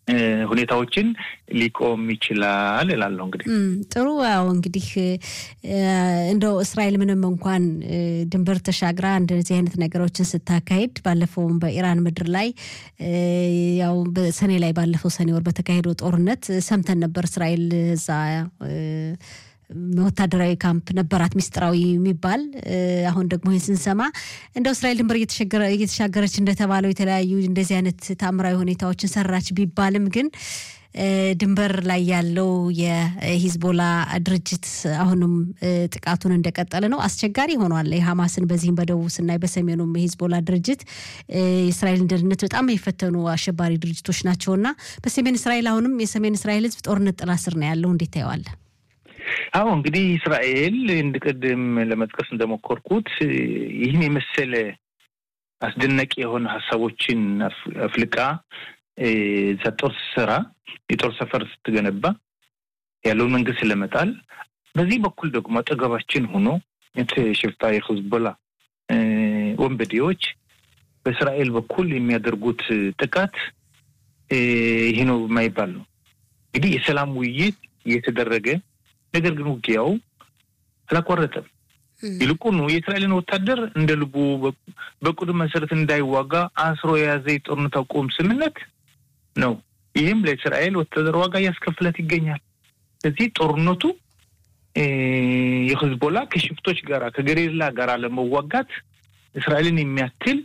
ሁኔታዎችን ሊቆም ይችላል እላለሁ። እንግዲህ ጥሩ። ያው እንግዲህ እንደው እስራኤል ምንም እንኳን ድንበር ተሻግራ እንደዚህ አይነት ነገሮችን ስታካሄድ ባለፈውም በኢራን ምድር ላይ ያው በሰኔ ላይ ባለፈው ሰኔ ወር በተካሄደው ጦርነት ሰምተን ነበር እስራኤል እዛ ወታደራዊ ካምፕ ነበራት ሚስጥራዊ የሚባል አሁን ደግሞ ይህን ስንሰማ እንደው እስራኤል ድንበር እየተሻገረች እንደተባለው የተለያዩ እንደዚህ አይነት ታምራዊ ሁኔታዎችን ሰራች ቢባልም ግን ድንበር ላይ ያለው የሂዝቦላ ድርጅት አሁንም ጥቃቱን እንደቀጠለ ነው። አስቸጋሪ ሆኗል። የሐማስን በዚህም በደቡብ ስናይ በሰሜኑም የሂዝቦላ ድርጅት የእስራኤልን ደህንነት በጣም የፈተኑ አሸባሪ ድርጅቶች ናቸውና በሰሜን እስራኤል አሁንም የሰሜን እስራኤል ሕዝብ ጦርነት ጥላ ስር ነው ያለው። እንዴት ታየዋለህ? አዎ እንግዲህ እስራኤል እንድ ቅድም ለመጥቀስ እንደሞከርኩት ይህን የመሰለ አስደናቂ የሆነ ሀሳቦችን አፍልቃ እዛ ጦር ስትሰራ የጦር ሰፈር ስትገነባ ያለውን መንግስት ለመጣል በዚህ በኩል ደግሞ አጠገባችን ሆኖ ሽፍታ የሂዝቦላ ወንበዴዎች በእስራኤል በኩል የሚያደርጉት ጥቃት ይህ ነው የማይባል ነው። እንግዲህ የሰላም ውይይት እየተደረገ ነገር ግን ውጊያው አላቋረጠም። ይልቁኑ የእስራኤልን ወታደር እንደ ልቡ በቁድም መሰረት እንዳይዋጋ አስሮ የያዘ የጦርነት አቁም ስምምነት ነው። ይህም ለእስራኤል ወታደር ዋጋ እያስከፍለት ይገኛል። ስለዚህ ጦርነቱ የሂዝቦላ ከሽፍቶች ጋራ ከገሬላ ጋራ ለመዋጋት እስራኤልን የሚያክል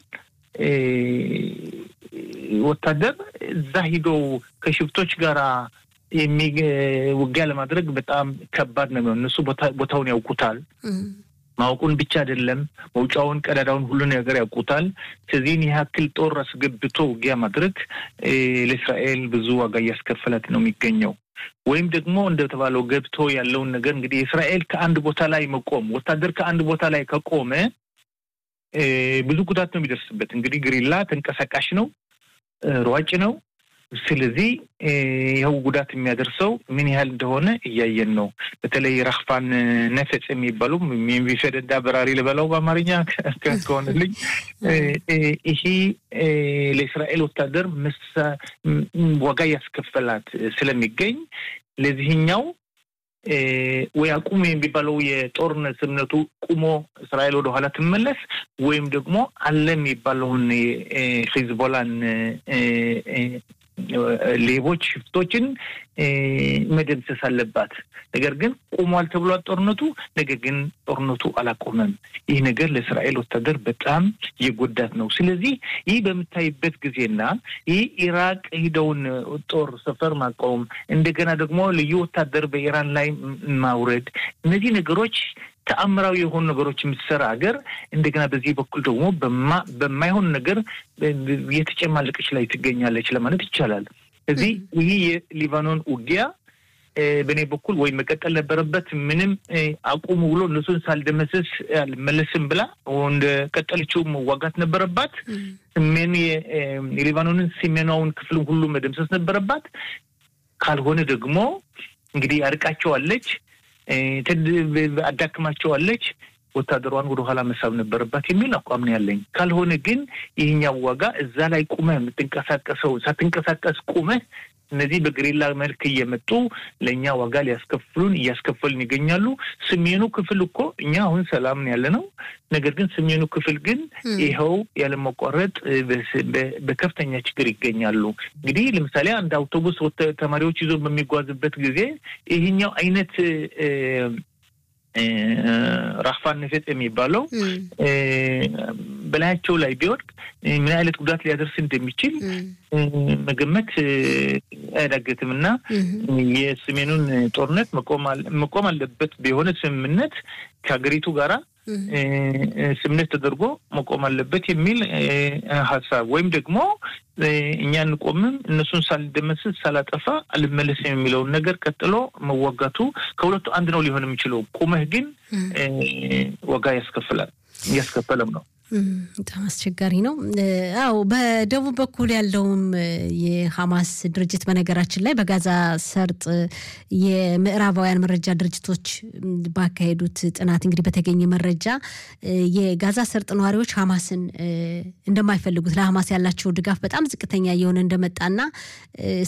ወታደር እዛ ሂደው ከሽፍቶች ጋራ ውጊያ ለማድረግ በጣም ከባድ ነው የሚሆን። እነሱ ቦታውን ያውቁታል። ማወቁን ብቻ አይደለም መውጫውን፣ ቀዳዳውን፣ ሁሉ ነገር ያውቁታል። ስለዚህን ያክል ጦር አስገብቶ ውጊያ ማድረግ ለእስራኤል ብዙ ዋጋ እያስከፈላት ነው የሚገኘው። ወይም ደግሞ እንደተባለው ገብቶ ያለውን ነገር እንግዲህ እስራኤል ከአንድ ቦታ ላይ መቆም ወታደር ከአንድ ቦታ ላይ ከቆመ ብዙ ጉዳት ነው የሚደርስበት። እንግዲህ ግሪላ ተንቀሳቃሽ ነው፣ ሯጭ ነው። ስለዚህ ይኸው ጉዳት የሚያደርሰው ምን ያህል እንደሆነ እያየን ነው። በተለይ ራክፋን ነፈጽ የሚባሉ የሚፈደዳ በራሪ ልበላው በአማርኛ ከሆነልኝ ይሄ ለእስራኤል ወታደር ዋጋ ያስከፈላት ስለሚገኝ ለዚህኛው ወይ አቁሙ የሚባለው የጦርነት ስምነቱ ቁሞ እስራኤል ወደኋላ ትመለስ ወይም ደግሞ አለ የሚባለውን ሂዝቦላን ሌቦች፣ ሽፍቶችን መደምሰስ አለባት። ነገር ግን ቆሟል ተብሏል ጦርነቱ። ነገር ግን ጦርነቱ አላቆመም። ይህ ነገር ለእስራኤል ወታደር በጣም የጎዳት ነው። ስለዚህ ይህ በምታይበት ጊዜና ይህ ኢራቅ ሂደውን ጦር ሰፈር ማቆም፣ እንደገና ደግሞ ልዩ ወታደር በኢራን ላይ ማውረድ፣ እነዚህ ነገሮች ተአምራዊ የሆኑ ነገሮች የምትሰራ ሀገር እንደገና በዚህ በኩል ደግሞ በማይሆን ነገር የተጨማለቀች ላይ ትገኛለች ለማለት ይቻላል። እዚህ ይህ የሊባኖን ውጊያ በእኔ በኩል ወይ መቀጠል ነበረበት። ምንም አቁሙ ብሎ እነሱን ሳልደመስስ አልመለስም ብላ እንደ ቀጠለችው መዋጋት ነበረባት። ሰሜን የሊባኖንን ሰሜናውን ክፍል ሁሉ መደምሰስ ነበረባት። ካልሆነ ደግሞ እንግዲህ አርቃቸዋለች አዳክማቸዋለች። ወታደሯን ወደ ኋላ መሳብ ነበረባት የሚል አቋም ነው ያለኝ። ካልሆነ ግን ይህኛው ዋጋ እዛ ላይ ቁመህ የምትንቀሳቀሰው ሳትንቀሳቀስ ቁመህ እነዚህ በግሪላ መልክ እየመጡ ለእኛ ዋጋ ሊያስከፍሉን እያስከፈሉን ይገኛሉ። ሰሜኑ ክፍል እኮ እኛ አሁን ሰላም ያለ ነው። ነገር ግን ሰሜኑ ክፍል ግን ይኸው ያለመቋረጥ በከፍተኛ ችግር ይገኛሉ። እንግዲህ ለምሳሌ አንድ አውቶቡስ ተማሪዎች ይዞ በሚጓዝበት ጊዜ ይህኛው አይነት ራፋን ነፌጥ የሚባለው በላያቸው ላይ ቢወድቅ ምን አይነት ጉዳት ሊያደርስ እንደሚችል መገመት አያዳግትም እና የሰሜኑን ጦርነት መቆም አለበት የሆነ ስምምነት ከሀገሪቱ ጋራ ስምምነት ተደርጎ መቆም አለበት የሚል ሀሳብ ወይም ደግሞ እኛ እንቆምም እነሱን ሳልደመስስ ሳላጠፋ አልመለስም የሚለውን ነገር ቀጥሎ መዋጋቱ ከሁለቱ አንድ ነው ሊሆን የሚችለው። ቁመህ ግን ዋጋ ያስከፍላል እያስከፈለም ነው። በጣም አስቸጋሪ ነው። አዎ በደቡብ በኩል ያለውም የሐማስ ድርጅት በነገራችን ላይ በጋዛ ሰርጥ የምዕራባውያን መረጃ ድርጅቶች ባካሄዱት ጥናት እንግዲህ በተገኘ መረጃ የጋዛ ሰርጥ ነዋሪዎች ሐማስን እንደማይፈልጉት ለሐማስ ያላቸው ድጋፍ በጣም ዝቅተኛ እየሆነ እንደመጣና